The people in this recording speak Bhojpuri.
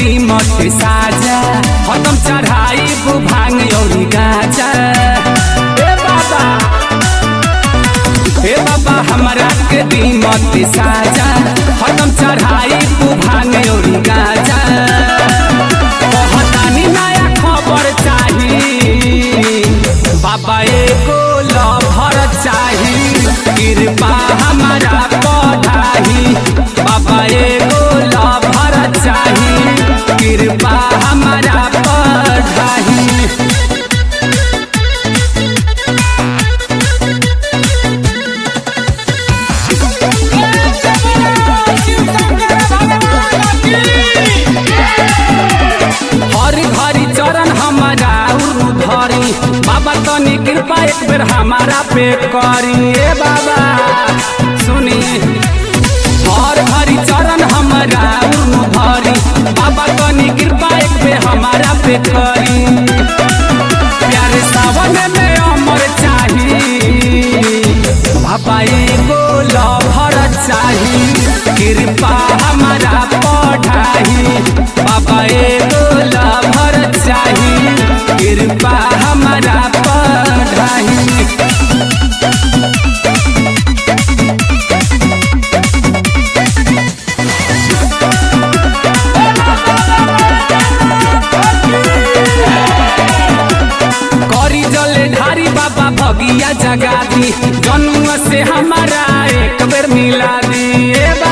दी मत साजा हतम चढ़ाई भांग और गाजा ए बाबा हे बाबा हमरा के दी मत साजा हतम चढ़ाई भांग और गाजा कहतानी नया खबर चाही बाबा एगो लभर चाही कृपा हमारा पढ़ाही बाबा एगो लभर चाही कृपा हमारा पढ़ाही हर घरी चरण हमारा धरी बाबा तनी कृपा एक बेर हमारा पे करी ए बाबा सुनी हर घरी चरण हमारा धरी बाबा तनी कृपा एक बेर हमारा पे करी प्यारे सावन में अमर चाही बाबा एगो लभर चाही कृपा हमारा पढ़ाही बाबा एगो लभर चाही कृपा हमारा पढ़ाही करी जले ढारी बाबा भगिया जगा दी जनुआ से हमारा एक बेर मिला दी ए बा